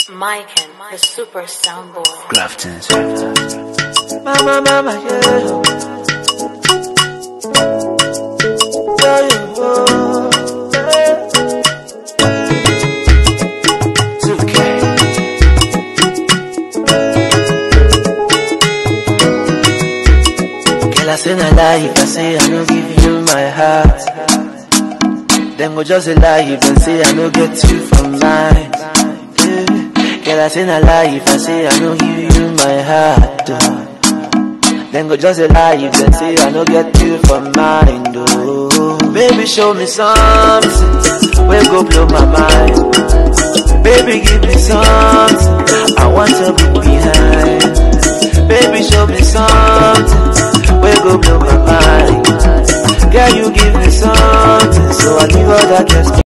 Mike the super soundboy. Grafton's. Mama, mama, yeah. Yeah, yeah, oh, yeah. 2K. Girl, I say na lie if I say I no give you my heart. Then go just a lie if I say I no get you from mine. Yeah. Girl, I say na lie if I say I no give you my heart. Oh. Then go just a lie if they say I no get you from mine. Oh. Baby, show me something. We go blow my mind. Baby, give me something. I want to be behind. Baby, show me something. We go blow my mind. Girl, you give me something. So I leave all that just